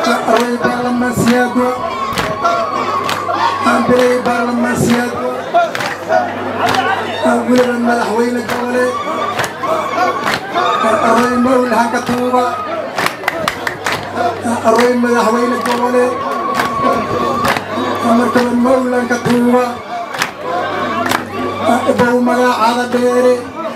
awey baarlamaansiyaadwa ambirey baarlamaansiyaadwa weliba madaxweyne gobole awey mawlahanka tuuba awey madaxweyne gobole markaba mawlanka tuuba bow magacaada dheere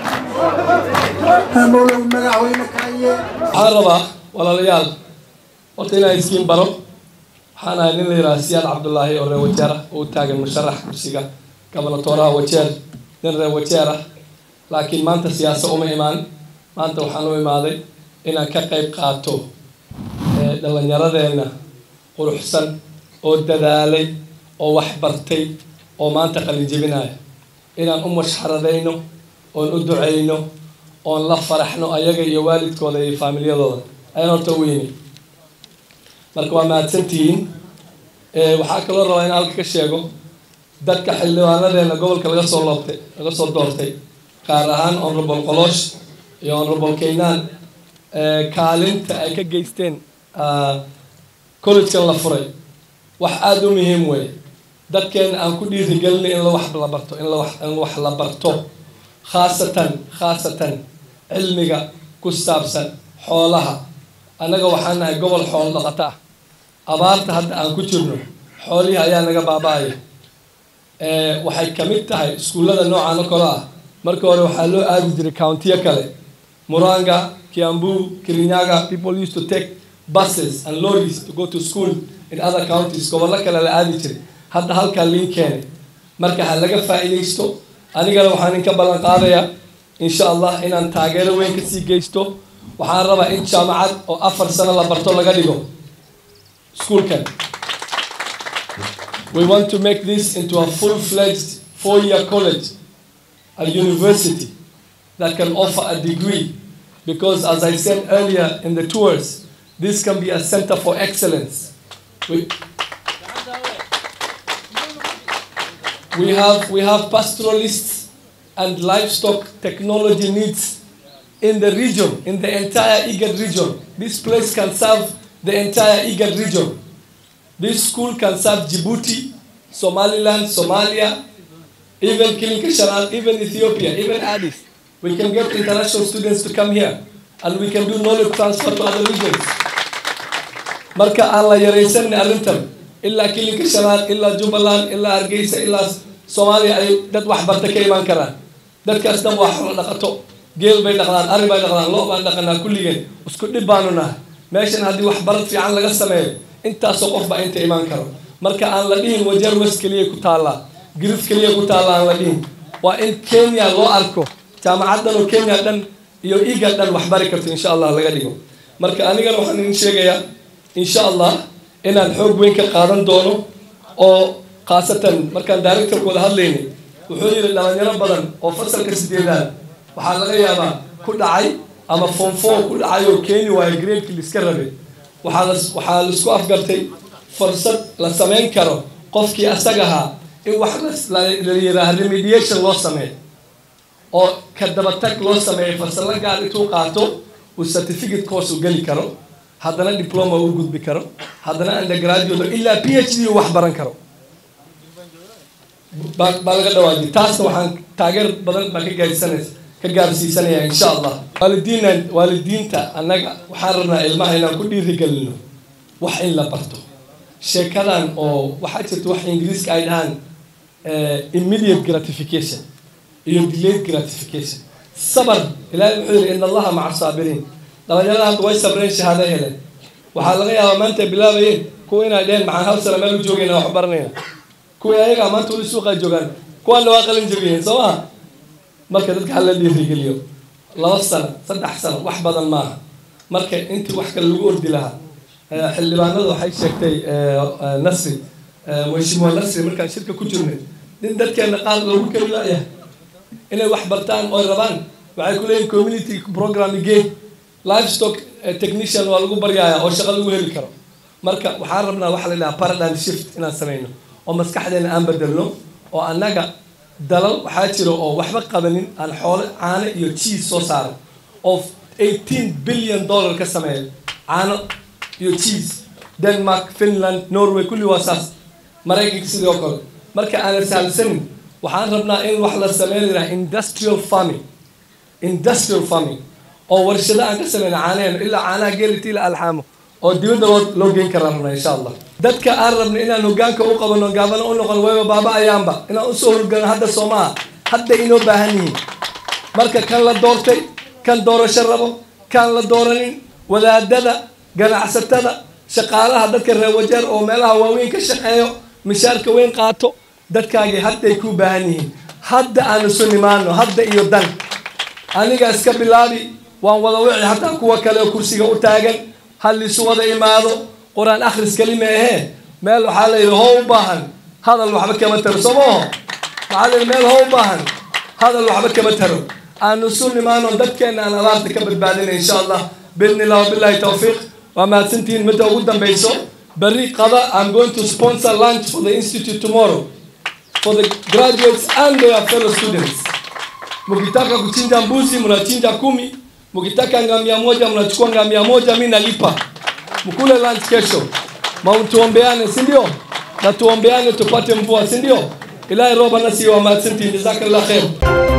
mawlow madaxweyne kaye waxaan rabaa walaalayaal horta inaan iskiin baro waxaan ahay nin la yidhaha siyaad cabdullaahi oo reer wajeer ah oo u taagan musharax kursiga gobonatooraha wajeer nin reer wajeer ah laakiin maanta siyaasa uma imaan maanta waxaan u imaaday inaan ka qayb qaato dhallinyaradeenna quruxsan oo dadaalay oo wax bartay oo maanta qalin jebinaya inaan u mashxaradayno oon u ducayno oon la faraxno ayaga iyo waalidkooda iyo faamilyadooda ayaan horta weyni marka waa mahadsantihiin waxaa kaloo rabaa in halka ka sheego dadka xildhibaanadeena gobolka laga soo loobtay laga soo doortay gaar ahaan honorable qoloosh iyo honorable kaynaan kaalinta ay ka geysteen collegekan la furay wax aada u muhiim weeye dadkeena aan ku dhiirigelinay in la wax la barto in lawax in wax la barto khaasatan khaasatan cilmiga ku saabsan xoolaha annaga waxaan nahay gobol xoolo dhaqato ah abaarta hadda aan ku jirno xoolihii ayaa naga baaba-aya waxay ka mid tahay iskuullada noocan oo kale ah marka hore waxaa loo aadi jiray countiyo kale muranga kiambu kirinyaga people used to take buses and lorries to go to school in other counties gobollo kale la aadi jiray hadda halkaa liin keenay marka ha laga faa'iidaysto anigana waxaan inka ballan qaadayaa insha allah inaan taageero weyn kasii geysto waxaan rabaa in jaamacad oo afar sano la barto laga dhigo schoolkan we want to make this into a full-fledged four-year college a university that can offer a degree because as i said earlier in the tours this can be a center for excellence we, we have we have pastoralists and livestock technology needs in the region, in the entire IGAD region. This place can serve the entire IGAD region. This school can serve Djibouti, Somaliland, Somalia, even Kilinkisharan, even Ethiopia, even Addis. We can get international students to come here and we can do knowledge transfer to other regions. Marka aan la yaraysan arrintan ilaa kilinka shanaad ilaa jubbaland ilaa hargeysa ilaa soomaaliya ay dad waxbarta ka imaan karaan dadkaas dhan waa xoolo dhaqato geel bay dhaqdaan ari bay dhaqdaan lo baan dhaqanaa kulligeen isku dhib baanu nahay meeshan haddii waxbarad fiican laga sameeyo intaasoo qof baa inta imaan karo marka aan la dhihin wajeer wes keliya ku taallaa girif keliya ku taalla aan la dhihin waa in kenya loo arko jaamacaddan oo kenya dhan iyo iga dhan waxbari karto insha allah laga dhigo marka anigana waxaan idin sheegayaa insha allah inaan xoog weyn ka qaadan doono oo khaasatan markaan directorka wada hadlaynay wuxuu yidhi dhalinyaro badan oo fasalka sideedaad waxaa laga yaabaa ku dhacay ama form four ku dhacay oo keeni waayo gradekii liska rabay waxaa la waxaa laisku afgartay fursad la samayn karo qofkii asaga ahaa in wax la yidhaaha remediation loo sameeyo oo ka dabatag loo sameeyo farsalo gaar intuu qaato uu certificate course u geli karo haddana diploma u gudbi karo haddana undergraduate ilaa p h d u wax baran karo baa baa laga dhawaajiy taasna waxaan taageer badan baan ka gaarsiisanaysa ka gaarsiisanaya insha allah waalidiina waalidiinta annaga waxaan rabnaa ilmaha inaan ku dhiirigelino wax in la barto sheekadan oo waxaa jirta wax ingiriiska ay dhahaan immediate gratification iyo delayed gratification sabar ilaahay wuxuu yidhi in allaha maca saabiriin dhalinyarada hadda way sabreen shahaado heleen waxaa laga yaabaa maanta bilaabayeen kuwa inay dheheen maxaan hal sana meel u joogayna wax baranayna kuwii ayagaa maanta weli suuqaa joogaan kuwaana waa qalin jabiyeen soo maha marka dadka hala dhiirigeliyo laba sano saddex sano wax badan maaha marka intii wax kale lagu ordi lahaa xildhibaanada waxay sheegtay nasri mheshimiwa nasri markaan shirka ku jirnay nin dadkeena qaar loogu keli laayahay inay wax bartaan oy rabaan waxay ku leeyihin community program gate livestock technician waa lagu baryaaya oo shaqo lagu heli karo marka waxaan rabnaa waxa la dhahaa paradigm shift inaan sameyno oo maskaxdeena aan bedelno oo annaga dalal waxaa jira oo waxba qabanin aan xoolo caano iyo cheese soo saaray oo eighteen billion dollar ka sameeya caano iyo cheese denmark finland norway kulli waa saas maraykanka sidoo kale marka aanan sahalsanin waxaan rabnaa in wax la sameyn lahaa industrial farming industrial farming oo warshado aan ka sameyna caanaheena ilaa caanaha geelitii la alxaamo oo dibadda loo loo geyn karaan rabnaa insha allah dadka aan rabna inaan hogaanka u qabano gaabana u noqon wayba baaba ayaanba inaan usoo horgano hadda soomaha hadda inoo baahan yihiin marka kan la doortay kan doorasho rabo kan la dooranin wadaadada ganacsatada shaqaalaha dadka reer wajeer oo meelaha waaweyn ka shaqeeyo mishaarka weyn qaato dadkaagii hadday ku baahan yihiin hadda aan isu nimaano hadda iyo dan aniga iska bilaabi waan wada wici hataa kuwa kale oo kursiga u taagan hal isu wada imaado qur-aan akhris kelima ahee meel waxaa la yidhi how u baahan hadal waxba kama taro soo maaho waxaa la yidhi meel how u baahan hadal waxba kama taro aan isu nimaano dadkeena aan abaarta ka badbaadina insha allah biidni illah wabillahi tawfiiq waa mahadsantihiin midda ugu dambayso berri qada i'm going to sponsor lunch for the institute tomorrow for the graduates and their fellow students mkitaka kuchinja mbuzi mnachinja kumi mkitaka ngamia moja mnachukua ngamia moja mi nalipa mkule lunch kesho mautuombeane si ndio na tuombeane tupate mvua si ndio ilahi roba nasi wa mahadsantihiin jazakallah khair